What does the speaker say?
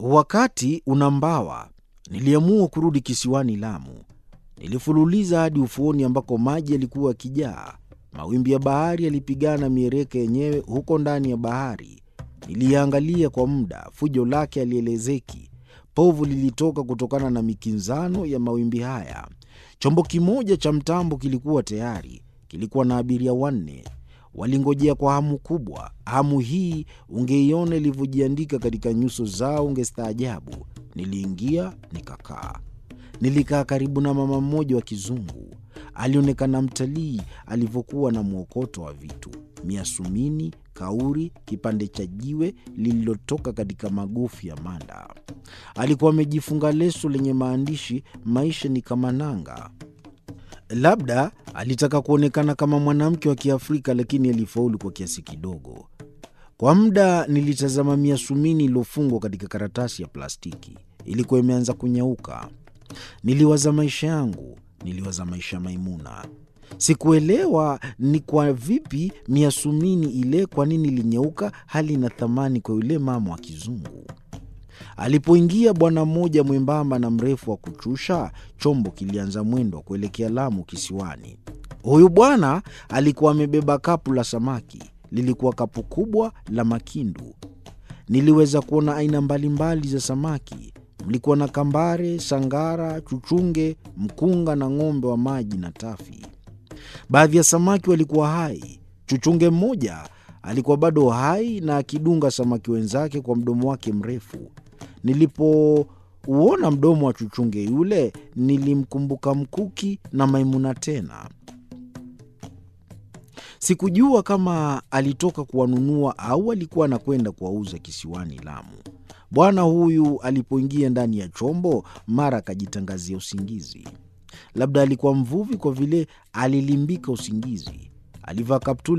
Wakati unambawa, niliamua kurudi kisiwani Lamu. Nilifululiza hadi ufuoni ambako maji yalikuwa yakijaa. Mawimbi ya bahari yalipigana miereka yenyewe huko ndani ya bahari. Niliangalia kwa muda, fujo lake halielezeki. Povu lilitoka kutokana na mikinzano ya mawimbi haya. Chombo kimoja cha mtambo kilikuwa tayari, kilikuwa na abiria wanne. Walingojea kwa hamu kubwa. Hamu hii ungeiona ilivyojiandika katika nyuso zao, ungestaajabu. Niliingia nikakaa. Nilikaa karibu na mama mmoja wa kizungu. Alionekana mtalii alivyokuwa na mwokoto wa vitu: miasumini, kauri, kipande cha jiwe lililotoka katika magofu ya manda. Alikuwa amejifunga leso lenye maandishi, maisha ni kama nanga. Labda alitaka kuonekana kama mwanamke wa Kiafrika, lakini alifaulu kwa kiasi kidogo. Kwa muda nilitazama miasumini iliyofungwa katika karatasi ya plastiki. Ilikuwa imeanza kunyauka. Niliwaza maisha yangu, niliwaza maisha ya Maimuna. Sikuelewa ni kwa vipi miasumini ile, kwa nini ilinyauka, hali ina thamani kwa yule mama wa kizungu. Alipoingia bwana mmoja mwembamba na mrefu wa kuchusha, chombo kilianza mwendo wa kuelekea Lamu kisiwani. Huyu bwana alikuwa amebeba kapu la samaki. Lilikuwa kapu kubwa la makindu. Niliweza kuona aina mbalimbali za samaki. Mlikuwa na kambare, sangara, chuchunge, mkunga na ng'ombe wa maji na tafi. Baadhi ya samaki walikuwa hai. Chuchunge mmoja alikuwa bado hai na akidunga samaki wenzake kwa mdomo wake mrefu. Nilipouona mdomo wa chuchunge yule, nilimkumbuka Mkuki na Maimuna tena. Sikujua kama alitoka kuwanunua au alikuwa anakwenda kuwauza kisiwani Lamu. Bwana huyu alipoingia ndani ya chombo, mara akajitangazia usingizi. Labda alikuwa mvuvi, kwa vile alilimbika usingizi. Alivaa kaptula